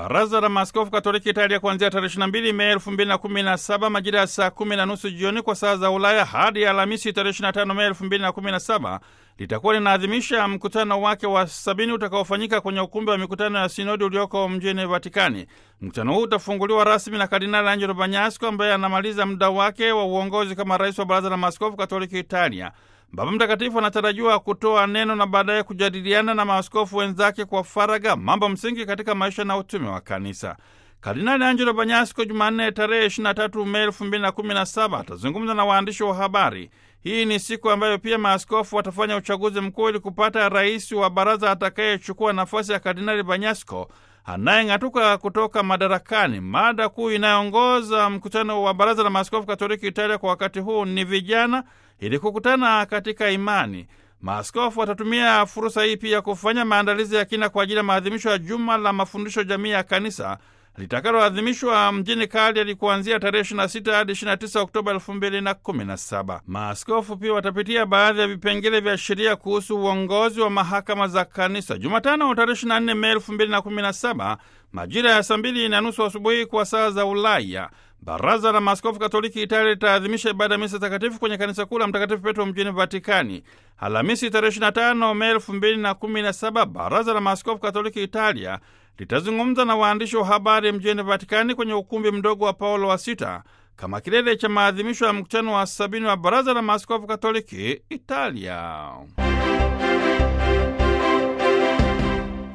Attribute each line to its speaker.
Speaker 1: Baraza la Maaskofu Katoliki Italia kuanzia tarehe 22 Mei 2017 majira ya saa kumi na nusu jioni kwa saa za Ulaya hadi Alhamisi tarehe 25 Mei 2017 litakuwa linaadhimisha mkutano wake wa sabini utakaofanyika kwenye ukumbi wa mikutano ya sinodi ulioko mjini Vatikani. Mkutano huu utafunguliwa rasmi na Kardinali Angelo Bagnasco ambaye anamaliza muda wake wa uongozi kama rais wa Baraza la Maaskofu Katoliki Italia. Baba Mtakatifu anatarajiwa kutoa neno na baadaye kujadiliana na maaskofu wenzake kwa faragha mambo msingi katika maisha na utume wa kanisa. Kardinali Angelo Bagnasco Jumanne tarehe 23 Mei 2017 atazungumza na waandishi wa habari. Hii ni siku ambayo pia maaskofu watafanya uchaguzi mkuu ili kupata rais wa baraza atakayechukua nafasi ya Kardinali Bagnasco anayeng'atuka kutoka madarakani. Mada kuu inayoongoza mkutano wa baraza la maaskofu Katoliki Italia kwa wakati huu ni vijana, ili kukutana katika imani. Maaskofu watatumia fursa hii pia kufanya maandalizi ya kina kwa ajili ya maadhimisho ya juma la mafundisho jamii ya kanisa litakaloadhimishwa mjini Cagliari kuanzia tarehe 26 hadi 29 Oktoba 2017. Maaskofu pia watapitia baadhi ya vipengele vya sheria kuhusu uongozi wa mahakama za kanisa. Jumatano tarehe 24 Mei 2017 majira ya saa mbili na nusu asubuhi kwa saa za Ulaya, Baraza la Maaskofu Katoliki Italia litaadhimisha ibada ya misa takatifu kwenye kanisa kuu la Mtakatifu Petro mjini Vatikani. Alhamisi tarehe 25 Mei 2017 Baraza la Maaskofu Katoliki Italia litazungumza na waandishi wa habari mjini Vatikani kwenye ukumbi mdogo wa Paulo wa Sita kama kilele cha maadhimisho ya mkutano wa sabini wa Baraza la Maaskofu Katoliki Italia.